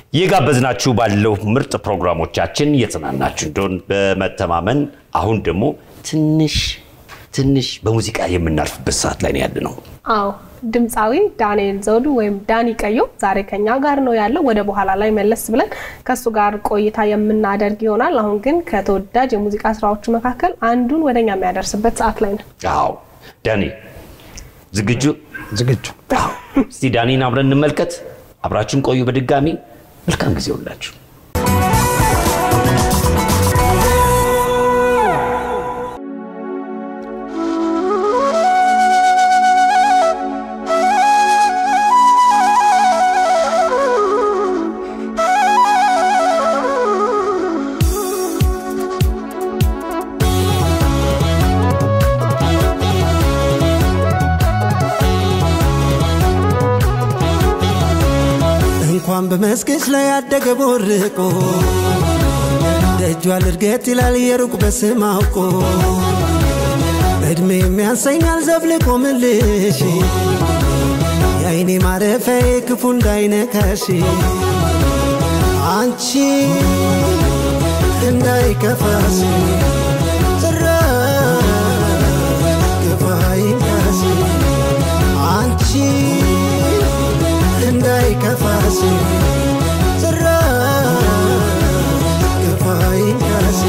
የጋበዝናችሁ ባለው ምርጥ ፕሮግራሞቻችን እየተዝናናችሁ እንደሆን በመተማመን አሁን ደግሞ ትንሽ ትንሽ በሙዚቃ የምናርፍበት ሰዓት ላይ ነው ያለ ነው። አዎ ድምፃዊ ዳንኤል ዘውዱ ወይም ዳኒ ቀዮ ዛሬ ከኛ ጋር ነው ያለው። ወደ በኋላ ላይ መለስ ብለን ከእሱ ጋር ቆይታ የምናደርግ ይሆናል። አሁን ግን ከተወዳጅ የሙዚቃ ስራዎቹ መካከል አንዱን ወደኛ የሚያደርስበት ሰዓት ላይ ነው። አዎ ዳኒ ዝግጁ? ዝግጁ። አዎ። እስቲ ዳኒን አብረን እንመልከት። አብራችን ቆዩ። በድጋሚ መልካም ጊዜ ሁላችሁ። እንኳን በመስገች ላይ ያደገ ቦርቆ ደጇ ልርገት ይላል የሩቅ በስም አውቆ እድሜ የሚያንሰኛል ዘብልቆ ምልሽ የአይኔ ማረፊያዬ ክፉ እንዳይነካሽ አንቺ እንዳይከፋሽ ጭራሽ ክፉ አይንካሽ አንቺ እንዳይከፋሽ ጭራሽ ክፉ አይንካሽ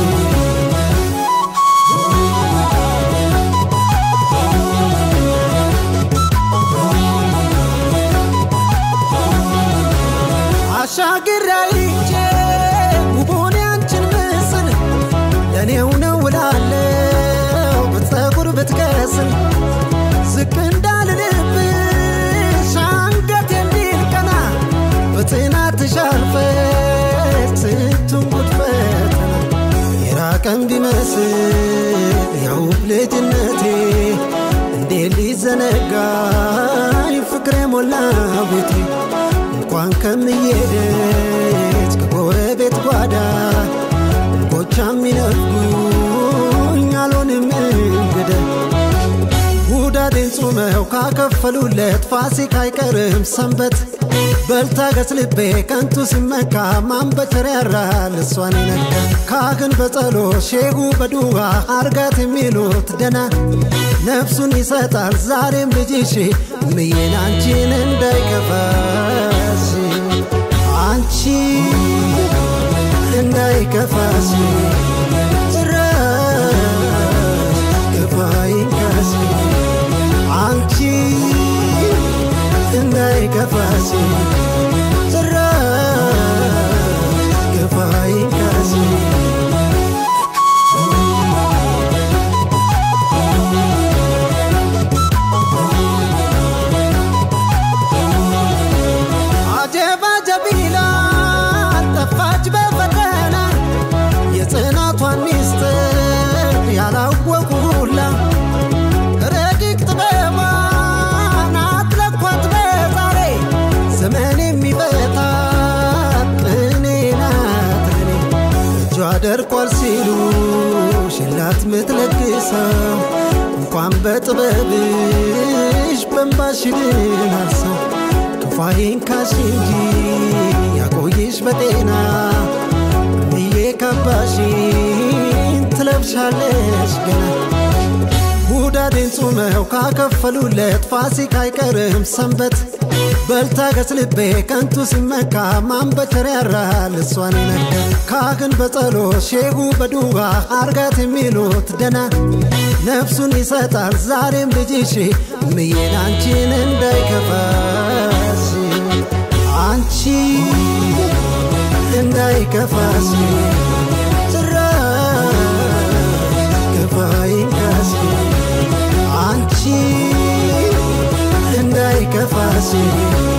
አሻግራይቼ ውቡን ያንችን ምስል ለእኔው ነው ውላለው በፀጉር ብትከስል ዝቅ እንዳልልብሽ አንገት የሚል ቀና በጽናት ተሻርፈሽ ስንቱን ጉድ ፈተና የራቀን ቢመስል ያው ልጅነቴ እንዴት ሊዘነጋኝ ፍቅሬ ሞላ ቤቴ እንኳን ከምዬደች ከጎረቤት ጓዳ እንቦቻ የሚነፍጉኝ አልሆንም እንግዳ ውዳዴን ጾመው ካከፈሉለት ፋሲካ አይቀርም ሰንበት በልታገስ ልቤ ከንቱ ሲመካ ማንበቸር ያራል እሷን ይነካ ካህን በጸሎት ሼሁ በዱዋ አርጋት የሚሉት ደና ነፍሱን ይሰጣል ዛሬም ልጅሽ ምዬን አንቺን እንዳይከፋሽ አንቺ እንዳይከፋሽ ጭራሽ ክፉ አይንካሽ አንቺ እንዳይከፋሽ ጭራሽ ክፉ አይንካሽ አጀብ አጀብ ይላል ጠፋች በፈተና የጽናቷን ሚስጥር ያላወቁ ሁላ ረቂቅ ጥበቧን አትለኳት በዛሬ ዘመን የሚፈታት ቅኔ ናት ቅኔ እጇ ደርቋል ሲሉ ሽላት ምትለግሰው እንኳን በጥበብሽ በንባሽ ድናል ሰው ክፋዬን ካሽ እንጂ ያቆይሽ በጤና እምዬ ካባሽን ትለብሻለሽ ገና ውዳዴን ጾመው ካከፈሉለት ፋሲካ አይቀርም ሰንበት በልታገስ ልቤ ከንቱ ሲመካ ማንበቸር ያራል እሷን ይነካ ካህን በጸሎት ሼሁ በዱዋ አርጋት የሚሉት ደና ነፍሱን ይሰጣል ዛሬም ልጅሽ ምዬን አንቺን እንዳይከፋሽ አንቺ እንዳይከፋሽ ጭራሽ ክፉ አይንካሽ አንቺ እንዳይከፋሽ